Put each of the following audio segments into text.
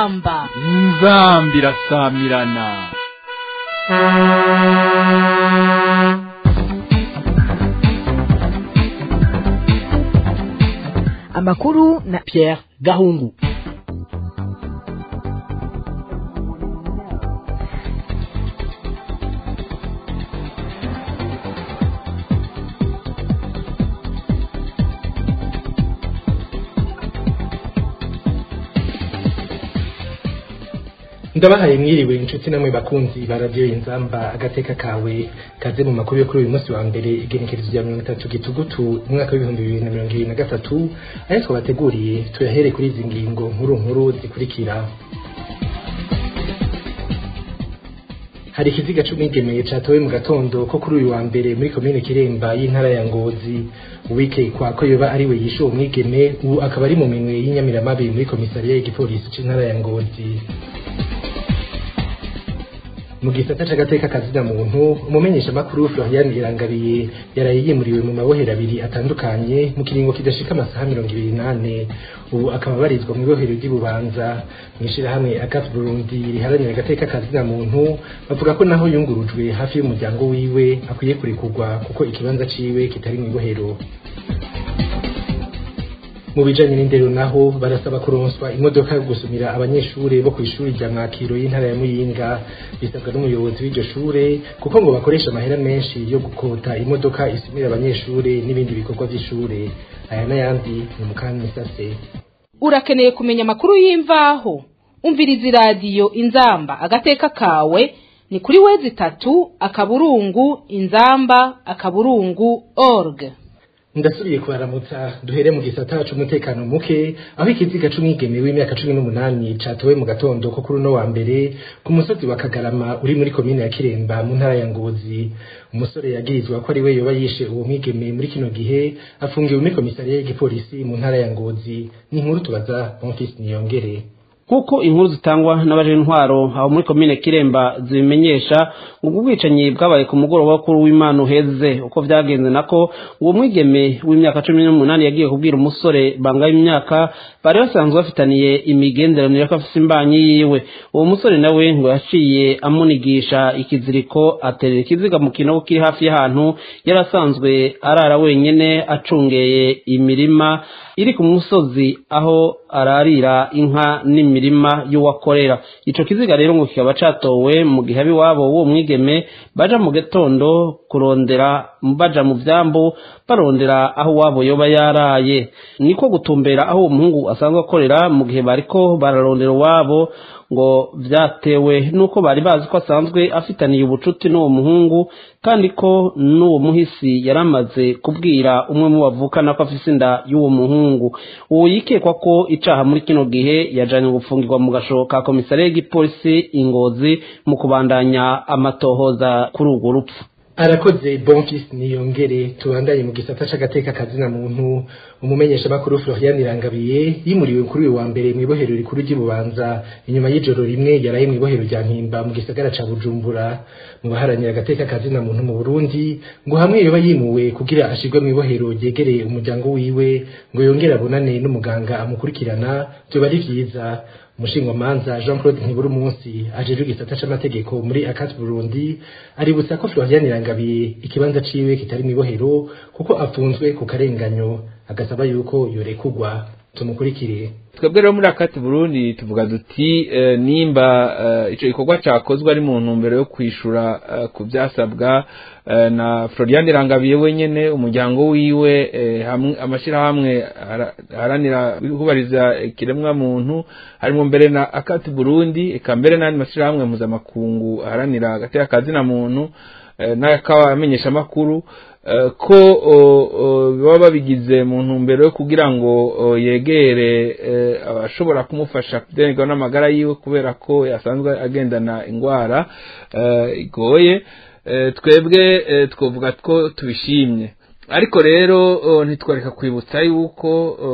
inzamba inzambi irasamirana amakuru na Pierre Gahungu ndabahaye mwiriwe inshuti namwe bakunzi ba radiyo inzamba agateka kawe kaze mu makuru yo kuri uyu munsi wa mbere igenekerezo rya mirongo itatu gitugutu umwaka w'ibihumbi bibiri na mirongo ibiri na gatatu ayo twabateguriye tuyahere kuri izi ngingo nkuru nkuru zikurikira hari ikiziga c'umwigeme catowe mu gatondo ko kuri uyu wa mbere muri komine kiremba y'intara ya ngozi uwikekwa ko yoba ari we yishe uwo mwigeme ubu akaba ari mu minwe y'inyamiramabi muri komisariya y'igipolisi c'intara ya ngozi mu gisata c'agateka kazina muntu umumenyesha makuru Florian Irangabiye yaraye yimuriwe mu mabohero abiri atandukanye mu kiringo kidashika amasaha mirongo ibiri nane ubu akaba abarizwa mu ibohero ry'Ibubanza mw'ishirahamwe Akat Burundi riharanira agateka kazina muntu bavuga ko naho yungurujwe hafi y'umuryango wiwe akwiye kurekurwa kuko ikibanza ciwe kitari mu ibohero mu bijanye n'indero naho barasaba kuronswa imodoka yo gusumira abanyeshure bo kw'ishuri rya mwakiro y'intara ya muyinga bisabwa n'umuyobozi w'iryo shure kuko ngo bakoresha amahera menshi yo gukota imodoka isumira abanyeshure n'ibindi bikorwa vy'ishure aya n'ayandi ni mukamisase urakeneye kumenya amakuru y'imvaho umviriza iradiyo inzamba agateka kawe ni kuri wezi itatu akaburungu inzamba akaburungu org ndasubiye kubaramutsa duhere mu gisata c'umutekano muke aho ikiziga c'umwigeme w'imyaka cumi n'umunani catowe mu gatondo ko kuri uno wa mbere ku musozi wa kagarama uri muri komine ya kiremba mu ntara ya ngozi umusore yagirizwa ko ari we yoba yishe uwo mwigeme muri kino gihe afungiwe muri komisariya y'igipolisi mu ntara ya ngozi ni inkuru tubaza bonfisi niyongere kuko inkuru zitangwa n'abaje intwaro aho muri komine kiremba zibimenyesha ubwo bwicanyi bwabaye ku mugoroba kuri w'imana uheze uko vyagenze nako uwo mwigeme w'imyaka cumi n'umunani yagiye kubwira umusore banga imyaka bari basanzwe bafitaniye imigenderanire ko afise imbanyi yiwe uwo musore nawe ngo yaciye amunigisha ikiziriko aterera ikiziga mu kinogo kiri hafi y'ahantu yari asanzwe arara wenyene acungeye imirima iri ku musozi aho ararira inka n'imirima y'uwakorera ico kiziga rero ngo kikaba catowe mu gihe abiwabo w'uwo mwigeme baja mu gatondo kurondera baja mu vyambu barondera aho wabo yoba yaraye niko gutumbera aho uwo muhungu asanzwe akorera mu gihe bariko bararondera uwabo ngo vyatewe nuko bari bazi ko asanzwe afitaniye ubucuti n'uwo muhungu kandi ko n'uwo muhisi yaramaze kubwira umwe mu bavukana ko afise inda y'uwo muhungu uwo yikekwa ko icaha muri kino gihe yajanye gufungirwa mu gasho ka komisariya y'igipolisi ingozi mu kubandanya amatohoza kuri urwo rupfu arakoze bonfis niyongere tubandanye mu gisata c'agateka kazina muntu umumenyesha makuru Florian Irangabiye yimuriwe kuri uyu wa mbere mu ibohero rikuru ry'Ibubanza inyuma y'ijoro rimwe yaraye mu ibohero rya Mpimba mu gisagara ca Bujumbura mu baharanira agateka kazina muntu mu Burundi ngo hamwe yoba yimuwe kugira ashirwe mu ibohero ryegereye umuryango wiwe ngo yongere abonane n'umuganga amukurikirana byoba ari vyiza umushingwamanza jean claude ntibura umunsi ajejwe igisata c'amategeko muri akati burundi aributsa ko florian irangabiye ikibanza ciwe kitari mw'ibohero kuko afunzwe ku karenganyo agasaba yuko yorekurwa tumukurikire twebwe rero muri akati burundi tuvuga duti nimba ico gikorwa cakozwe ari mu ntumbero yo kwishura ku vyasabwa na Florian Rangabiye wenyene umuryango wiwe amashirahamwe haranira kubariza ikiremwa muntu harimo mbere na akati Burundi eka mbere n'andi mashirahamwe mpuzamakungu haranira agateka kazina muntu n'akabamenyesha makuru ko baba babigize mu ntumbero yo kugira ngo yegere abashobora kumufasha kudengerwa n'amagara yiwe kubera ko yasanzwe agendana indwara igoye twebwe twavuga ko tubishimye ariko rero uh, ntitwareka kwibutsa yuko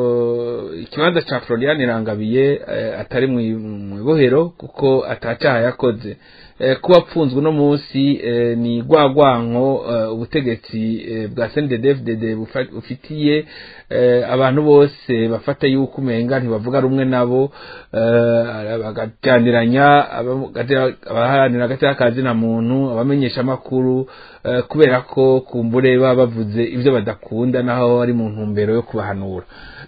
uh, ikibanza ca Florian Irangabiye uh, atari mu ibohero kuko atacaha yakoze uh, kuba apfunzwe uno munsi uh, ni gwagwanko uh, ubutegetsi uh, bwa CNDD-FDD bufitiye uh, abantu bose bafata yuko umenga ntibavuga rumwe nabo uh, bagajaniranya abaharanira agateka kazina muntu abamenyesha amakuru uh, kubera ko kumbure baba bavuze ibyo badakunda naho ari mu ntumbero yo kubahanura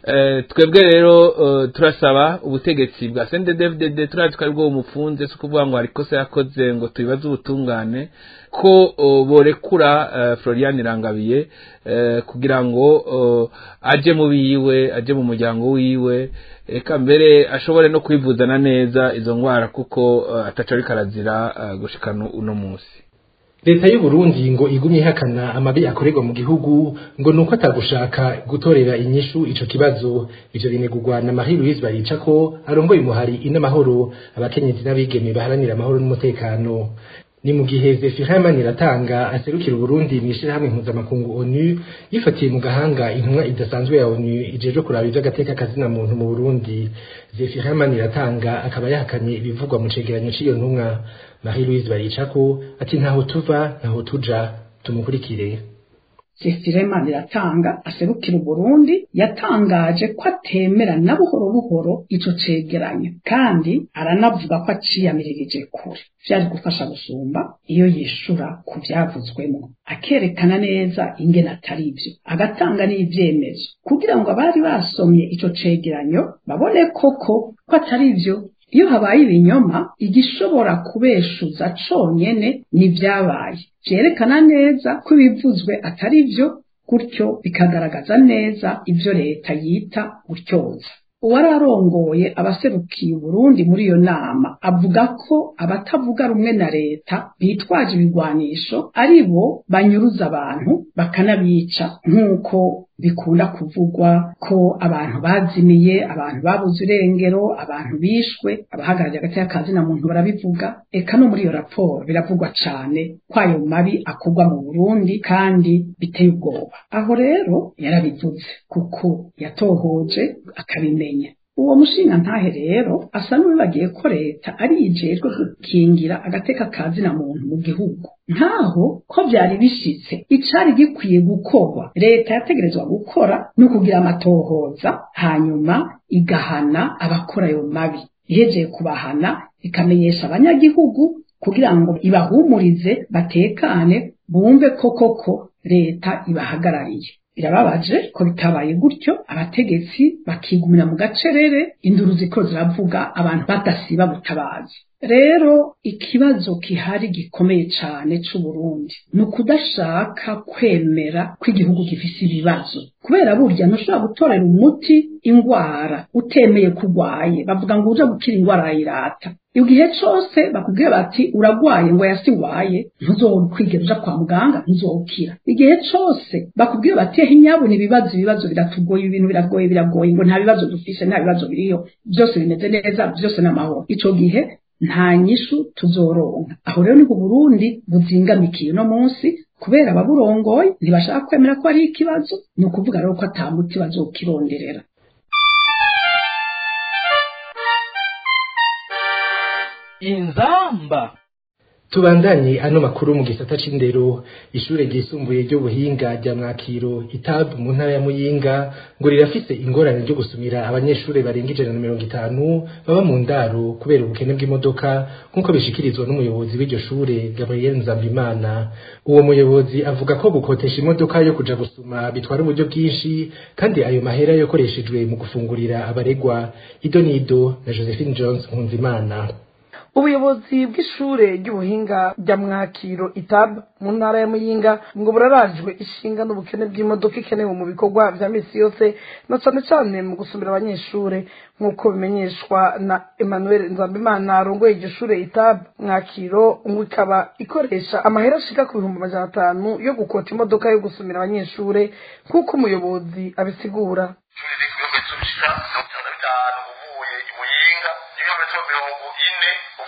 twebwe rero turasaba ubutegetsi bwa CNDD-FDD turazi ko aribwo bumufunze si ukuvuga ngo hari ikosa yakoze ngo tubibaze ubutungane ko borekura Florian Irangabiye kugira ngo aje mu biwe aje mu muryango wiwe eka mbere ashobore no kwivuzana neza izo ndwara kuko ataca ariko arazira gushikana uno munsi leta y'u Burundi ngo igumye ihakana amabi akorerwa mu gihugu ngo nuko atagushaka gutorera inyishu ico kibazo ivyo binegurwa na Marie Louise Barica ko arongoye umuhari inamahoro abakenyezi n'abigeme baharanira amahoro n'umutekano ni mu gihe Zefirama Niratanga aserukira Burundi mwishirahamwe mpuzamakungu ONU yifatiye mu gahanga intumwa idasanzwe ya ONU ijeje kuraba ivy'agateka kazina muntu mu Burundi Zefirama Niratanga akaba yahakanye ibivugwa mu cegeranyo c'iyo ntumwa Marie Louise Baricako ati ntaho tuva ntaho tuja tumukurikire Sefirema Niratanga aserukira Burundi yatangaje ko atemera na buhoro buhoro ico cegeranyo kandi aranavuga ko aciyamirije kure vyari gufasha gusumba iyo yishura ku vyavuzwemo akerekana neza ingene atari ivyo agatanga n'ivyemezo kugira ngo abari basomye ico cegeranyo babone koko ko atari ivyo iyo habaye ibinyoma igishobora kubeshuza conyene n'ivyabaye vyerekana neza ko ibivuzwe atari vyo gutyo bikagaragaza neza ivyo leta yita gutyoza uwari arongoye abaserukiye Burundi muri iyo nama avuga ko abatavuga rumwe na leta bitwaje ibigwanisho ari bo banyuruza abantu bakanabica nk'uko bikunda kuvugwa ko abantu bazimiye abantu babuze irengero abantu bishwe abahagarariye hagati y'akazi na muntu barabivuga eka no muri iyo raporo biravugwa cane ko ayo mabi akorwa mu Burundi kandi biteye ubwoba aho rero yarabivuze kuko yatohoje akabimenya uwo mushinga ntahe rero asa n'uwibagiye ko leta ari yijejwe gukingira agateka kazi na muntu mu gihugu nkaho ko byari bishitse icari gikwiye gukorwa leta yategerezwa gukora no kugira amatohoza hanyuma igahana abakora ayo mabi ihejeye kubahana ikamenyesha abanyagihugu kugira ngo ibahumurize batekane bumve ko koko leta ibahagarariye birababaje ko bitabaye gutyo abategetsi bakigumira mu gacerere induru ziko ziravuga abantu badasiba butabazi rero ikibazo kihari gikomeye cyane c'u Burundi ni ukudashaka kwemera ko igihugu gifise ibibazo kubera burya ntushobora gutorera umuti ingwara utemeye kurwaye bavuga ngo uje gukira ingwara yirata igihe cose bakubwiye bati uragwaye ngo yasigwaye ntuzokwigera uja kwa muganga ntuzokira igihe cose bakubwiye bati ehe nyabuna ibibazo ibibazo biratugoye ibintu biragoye biragoye ngo nta bibazo dufise nta bibazo biriyo byose bimeze neza byose n'amahoro ico gihe nta nyishu tuzoronka aho rero ni ku Burundi buzingamikiye no munsi kubera ababurongoye ntibashaka kwemera ko ari ikibazo ni ukuvuga rero ko ata muti bazokironderera inzamba tubandanye ano makuru mu gisata c'indero ishure ryisumbuye ry'ubuhinga rya mwakiro itab mu ntara ya muyinga ngo rirafise ingorane ryo gusumira abanyeshure barenga ijana na mirongo itanu baba mu ndaro kubera ubukene bw'imodoka nk'uko bishikirizwa n'umuyobozi w'iryo shure gabriel nzambimana uwo muyobozi avuga ko gukotesha imodoka yo kuja gusuma bitwara uburyo bwinshi kandi ayo mahera yakoreshejwe mu gufungurira abaregwa ido nido na josephine jones nkunzimana ubuyobozi bw'ishure ry'ubuhinga rya mwakiro itab mu ntara ya muyinga ngo burarajwe ishinga n'ubukene bw'imodoka ikenewe mu bikorwa vya misi yose na cane cane mu gusumira abanyeshure nk'uko bimenyeshwa na emmanuel nzambimana arongoye iryo shure itab mwakiro ngo ikaba ikoresha amahera ashika ku bihumbi amajana atanu yo gukota imodoka yo gusumira abanyeshure nk'uko umuyobozi abisigura uvuye i muyinga ibirometero mirongo ine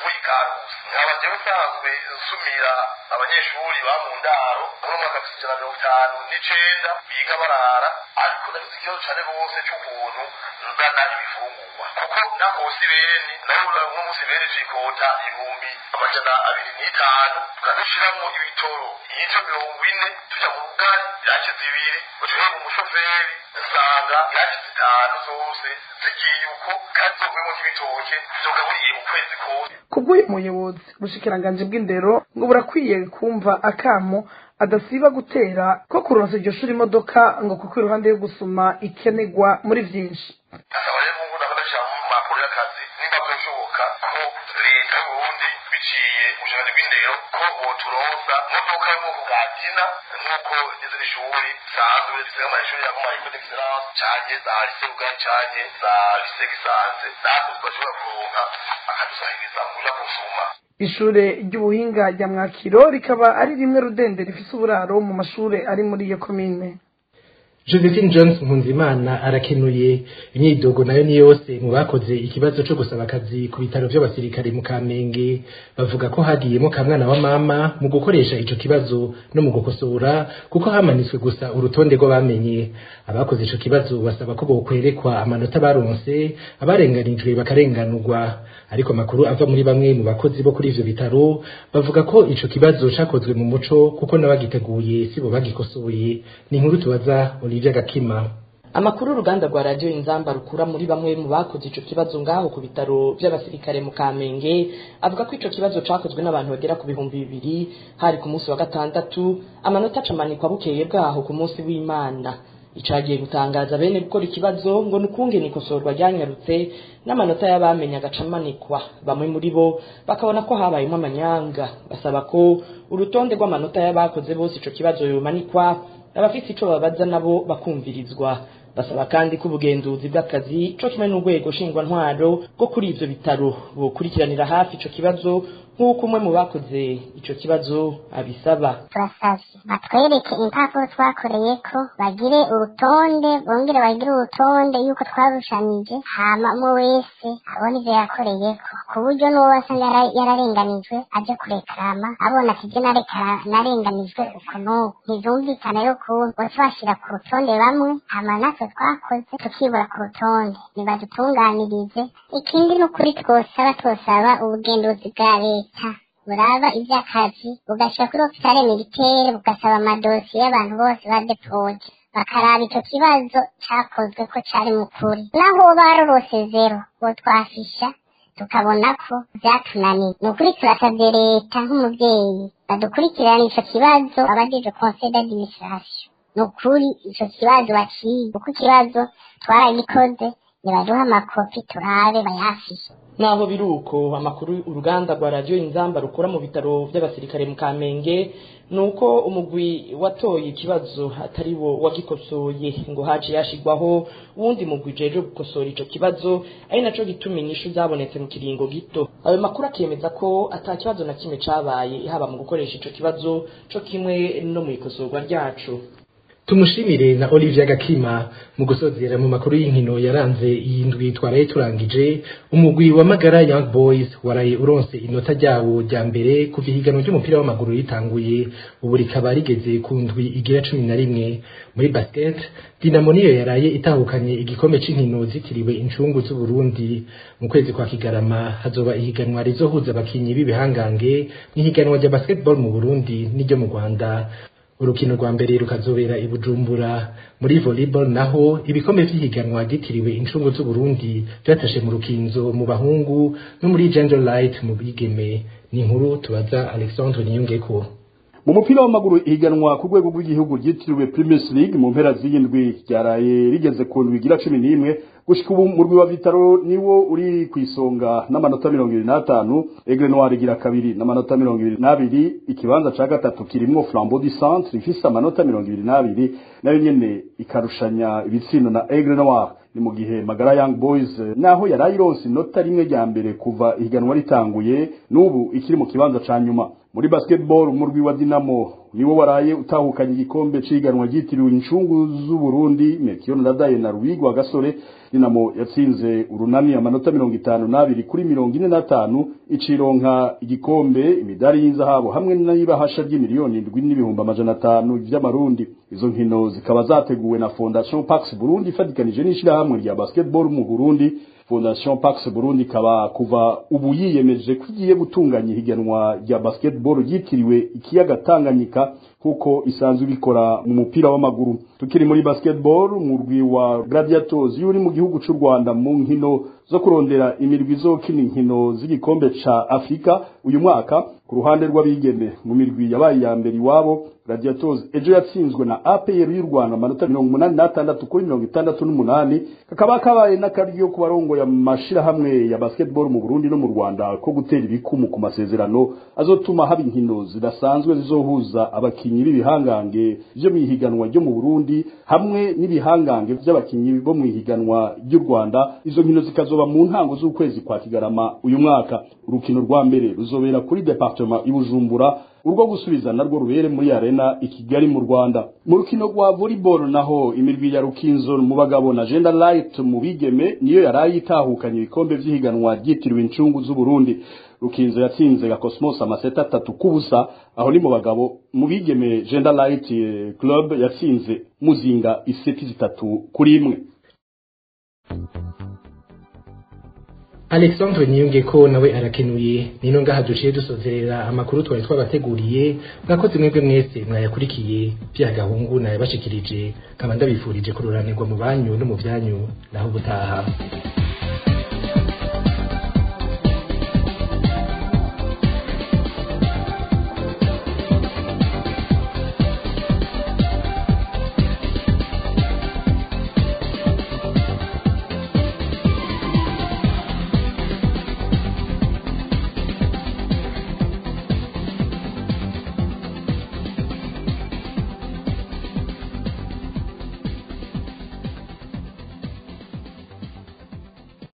uvuye ikarusi nkaba jewe usanzwe nsumira abanyeshuri ba mu ndaro muri umwaka w'ibihumbi ijana na mirongo itanu n'icenda biga barara ariko ndagize ikibazo cane rwose c'ukuntu nzana ibifungurwa kuko nakose beni nayo nk'umunsi bereje ikota ibihumbi amajana abiri n'itanu tukazishiramwo ibitoro iyico mirongo ine tuja mu bugari iraki zibiri ucuye mu mushoferi nsanga iraki zitanu zose zigiye uko kandi zovuyemo nk'ibitoke zogaburiye ukwezi kose kubw'uyu muyobozi ubushikiranganji bw'indero ngo burakwiye kumva akamo adasiba gutera ko kuronsa iryo shuri imodoka ngo kuko iruhande yo gusuma ikenerwa muri vyinshi asaba rero ngo ndakadashira mu mpapuro y'akazi nimba byoshoboka ko leta y'uburundi biciye ubushobozi bw'indero ko boturonsa imodoka yo mu bwoko bwa tina nk'uko izindi shuri zisanzwe zisiga amashuri ya kuma ecole d'excellence canke za lycée ugari canke za lycée gisanze natwe twashobora kuronka akadusahiriza mu kuja gusuma ishure ry'ubuhinga rya mwakiro rikaba ari rimwe rudende rifise uburaro mu mashure ari muri iyo komine Josephine Jones Nkunzimana arakenuye imyidogo nayo ni yose mu bakoze ikibazo cyo gusaba akazi ku bitaro by'abasirikare mu Kamenge bavuga ko hagiyemo kamwana wa mama mu gukoresha ico kibazo no mu gukosora kuko hamanitswe gusa urutonde rw'abamenye abakoze ico kibazo basaba ko bokwerekwa amanota baronse abarenganijwe bakarenganurwa ariko amakuru ava muri bamwe mu bakozi bo kuri ivyo bitaro bavuga ko ico kibazo cakozwe mu muco kuko n'abagiteguye sibo bagikosoye ni inkuru tubaza Olivia Gakima amakuru uruganda rwa radiyo inzamba rukura muri bamwe mu bakoze ico kibazo ngaho ku bitaro by'abasirikare mu kamenge avuga ko ico kibazo cakozwe n'abantu bagera ku bihumbi bibiri hari ku munsi wa gatandatu amanota acamanikwa bukeye bwaho ku munsi w'imana icagiye gutangaza bene gukora ikibazo ngo ni ukungene ikosorwa ryanyarutse n'amanota y'abamenye agacamanikwa bamwe muri bo bakabona ko habayemo amanyanga basaba ko urutonde rw'amanota y'abakoze bose ico kibazo yomanikwa abafite ico babaza nabo bakumvirizwa basaba kandi ko ubugenzuzi bw'akazi co kimwe n'urwego nshingwantwaro bwo kuri ivyo bitaro bukurikiranira hafi ico kibazo nk'uko umwe mu bakoze ico kibazo abisaba turasavye batwereke impapuro twakoreyeko bagire urutonde bongere bagire urutonde yuko twarushanije hama umwe wese abona ivyo yakoreyeko ku buryo n'uwo wasanga yara- yararenganijwe aje kurekarama abona ati je nareka- narenganijwe uku n'uku ntizumvikana rero ukuntu bose bashira ku rutonde bamwe hama natwe twakoze tukibura ku rutonde nibadutunganirize ikindi ni ukuri twosaba twosaba ubugenduzi bwa leta buraba ivy'akazi bugashika kuri opitale militaire bugasaba amadosiye y'abantu bose badepoje bakaraba ico kibazo cakozwe ko cari mu kuri naho woba warorose zero botwafisha tukabona ko vyatunaniye ni ukuri turasavye leta nk'umuvyeyi badukurikirana ico kibazo abajejwe conseil d'administration ni ukuri ico kibazo baciye kuko ikibazo twaragikoze nibaduha amakopi turabe bayafishe naho biri uko amakuru uruganda rwa radiyo inzamba rukora mu bitaro by'abasirikare mu kamenge ni uko umugwi watoye ikibazo atari wo wagikosoye ngo haciye hashigwaho uwundi mugwi ujejwe gukosora ico kibazo ari naco gituma inyishu zabonetse mu kiringo gito ayo makuru akemeza ko ata kibazo na kimwe cabaye haba mu gukoresha ico kibazo co kimwe no mu ikosorwa ryaco tumushimire na Olivia Gakima mu gusozera mu makuru y'inkino yaranze iyi ndwi twaraye turangije umugwi wa Magara Young Boys waraye uronse inota ryawo rya mbere kuva ihiganwa ry'umupira w'amaguru ritanguye ubu rikaba rigeze ku ndwi igira cumi na rimwe muri basket Dinamo niyo yaraye itahukanye igikombe c'inkino zitiriwe incungu z'u Burundi mu kwezi kwa Kigarama hazoba ihiganwa rizohuza abakinyi b'ibihangange n'ihiganwa rya basketball mu Burundi n'iryo mu Rwanda urukino rwa mbere rukazobera i Bujumbura muri volleyball naho ibikombe vy'ihiganwa ryitiriwe incungu z'u Burundi vyatashe mu rukinzo mu bahungu no muri Gender Light mu bigeme ni inkuru tubaza Alexandre Niyongeko mu mupira w'amaguru ihiganwa ku rwego rw'igihugu ryitiriwe Primus League mu mpera z'iyindwi ryaraye rigeze ku ndwi igira cumi n'imwe gushika ubu murwi wa Vitaro niwo uri ku isonga n'amanota mirongo ibiri n'atanu Aigle Noir igira kabiri n'amanota mirongo ibiri n'abiri ikibanza ca gatatu kirimwo Flambeau du Centre ifise amanota mirongo ibiri n'abiri nayo nyene ikarushanya ibitsindo na Aigle Noir ni mu gihe Magara Young Boys eh, naho yarayironse inota rimwe rya mbere kuva ihiganwa ritanguye n'ubu ikiri mu kibanza ca nyuma muri basketball umurwi wa Dinamo niwo waraye utahukanye igikombe ciganwa ryitiriwe incungu z'uburundi mekiyo nadaye na rwigwa gasore dinamo yatsinze urunani amanota mirongo itanu n'abiri kuri mirongo ine n'atanu icironka igikombe imidari y'inzahabu hamwe n'ibahasha ry'imiliyoni indwi n'ibihumbi amajana atanu vy'amarundi izo nkino zikaba zateguwe na fondation pax burundi ifatikanije n'ishirahamwe rya basketball mu burundi fondation pax burundi ikaba kuva ubu yiyemeje ko igiye gutunganya ihiganwa rya basketball ryitiriwe ikiyaga tanganyika kuko isanzwe ibikora mu mupira w'amaguru tukiri muri basketball umurwi wa gladiators uri mu gihugu c'u rwanda mu nkino zo kurondera imirwi izokina inkino z'igikombe ca afurika uyu mwaka ku ruhande rw'abigeme mu mirwi yabaye iya mbere iwabo gladiators ejo yatsinzwe na apr y'u rwanda amanota mirongo umunani n'atandatu kuri mirongo itandatu n'umunani kakaba kabaye n'akaryo ku barongoye amashirahamwe ya basketball mu burundi no mu rwanda ko gutera ibikumu ku masezerano azotuma haba inkino zidasanzwe zizohuza abakinyi b'ibihangange vyo mw'ihiganwa ryo mu burundi hamwe n'ibihangange vy'abakinyi bo mw'ihiganwa ry'u rwanda izo nkino zikazoba mu ntango z'ukwezi kwa kigarama uyu mwaka urukino rwa mbere ruzobera kuri departement ibujumbura urwo gusubiza narwo rubere muri arena i kigali mu rwanda mu rukino rwa volleyball naho imirwi ya rukinzo mu bagabo na gender light mu bigeme niyo yaraye itahukanye ibikombe vy'ihiganwa ryitiriwe incungu z'uburundi rukinzo yatsinze ga cosmos amaseta atatu kubusa aho ni mu bagabo mu bigeme gender light club yatsinze muzinga iseti zitatu kuri imwe Alexandre Niyunge ko nawe arakenuye nino ngaha duciye dusozerera amakuru twari twabateguriye mwakoze mwebwe mwese mwayakurikiye bya gahungu nayabashikirije kaba ndabifurije kururanirwa mu banyu no mu byanyu naho ubutaha